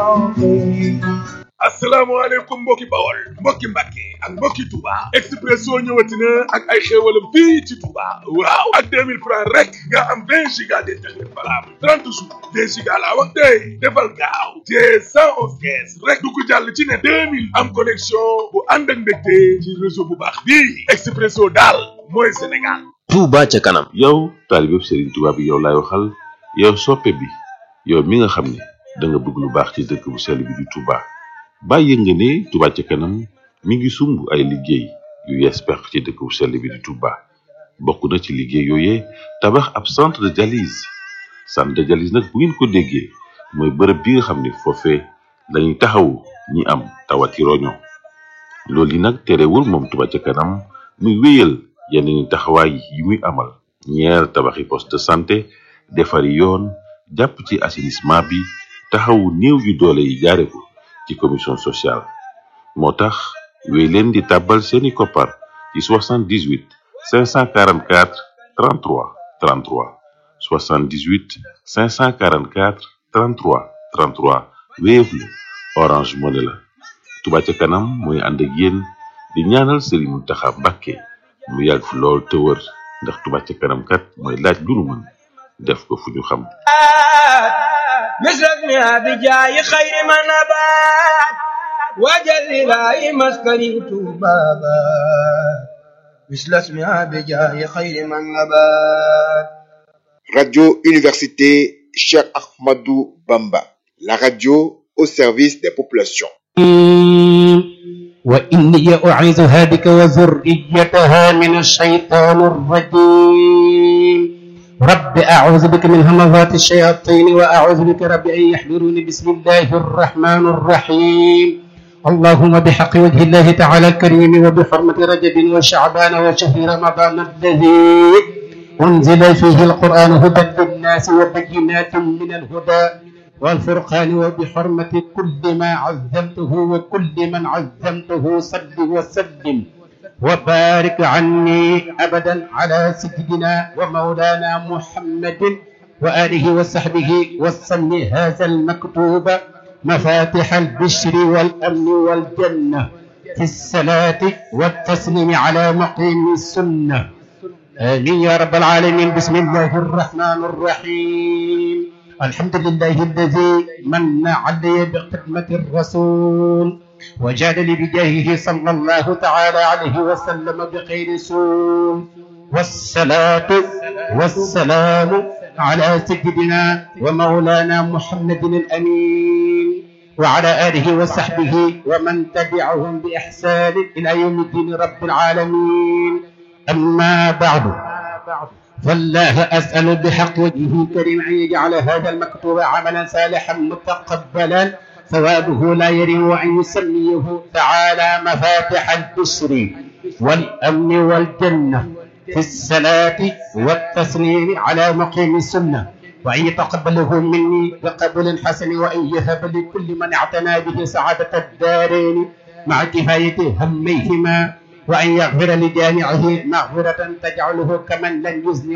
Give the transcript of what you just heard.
asalaamaaleykum mbokki bawol mbokki mbàkke ak mbokki Touba Expresso ñëwati na ak ay xéewalam fii ci Touba waaw ak 2000 francs rek nga am 20 giga d'internet valable 30 jours 20 giga laa wax tey defal gaaw te 111 caisse rek du ko jàll ci ne 2000 am connexion bu ànd ak mbégte ci réseau bu baax bii Expresso daal mooy Sénégal Touba ca kanam yow taalibe Serigne Touba bi yow laay waxal yow soppe bi yow mi nga xam ne da nga bëgg lu baax ci dëkk bu sell bi di Touba bàyyi nga ne Touba ca kanam mi ngi sumb ay liggéey yu yees pex ci dëkk bu sell bi di Touba bokk na ci liggéey yooyee tabax ab centre de dialyse centre de dialyse nag bu ngeen ko déggee mooy bërëb bi nga xam ne foofee lañuy taxawu ñi am tawati roño loolu yi nag terewul moom Touba ca kanam muy wéyal yeneen taxawaay yi muy amal ñeer tabaxi poste de santé defari yoon jàpp ci assainissement bi taxawu néew yu doole yi jaare ko ci commission sociale moo tax wéy leen di tàbbal seeni koppar ci 78 544 33 33 78 544 33 33 Wave la Orange Money la Touba ca kanam mooy ànd ak yéen di ñaanal Serigne Mountakha Mbacké mu yàgg fi lool te wër ndax Touba ca kanam kat mooy laaj lu nu mën def ko fu ñu xam مثلنا بجاي خير ما نبات وجل لا مسكني بابا مثل اسمها بجاي خير ما نبات Radio Université Cheikh Ahmadou Bamba, la radio au service des populations. وإني أعيذها بك وذريتها من الشيطان الرجيم رب أعوذ بك من همزات الشياطين وأعوذ بك رب أن يحضرون بسم الله الرحمن الرحيم اللهم بحق وجه الله تعالى الكريم وبحرمة رجب وشعبان وشهر رمضان الذي أنزل فيه القرآن هدى للناس وبينات من الهدى والفرقان وبحرمة كل ما عزمته وكل من عزمته صل وسلم وبارك عني أبدا على سيدنا ومولانا محمد وآله وصحبه وسلم هذا المكتوب مفاتح البشر والأمن والجنة في الصلاة والتسليم على مقيم السنة آمين يا رب العالمين بسم الله الرحمن الرحيم الحمد لله الذي من علي بخدمة الرسول وجاد لي بجاهه صلى الله تعالى عليه وسلم بخير سول والصلاة والسلام على سيدنا ومولانا محمد الأمين وعلى آله وصحبه ومن تبعهم بإحسان إلى يوم الدين رب العالمين أما بعد فالله أسأل بحق وجهه الكريم أن يجعل هذا المكتوب عملا صالحا متقبلا ثوابه لا يرم وأن يسميه تعالى مفاتح البشر والأمن والجنة في الصلاة والتسليم على مقيم السنة وأن يتقبله مني بقبول حسن وأن يهب لكل من اعتنى به سعادة الدارين مع كفاية هميهما وأن يغفر لجامعه مغفرة تجعله كمن لم يزن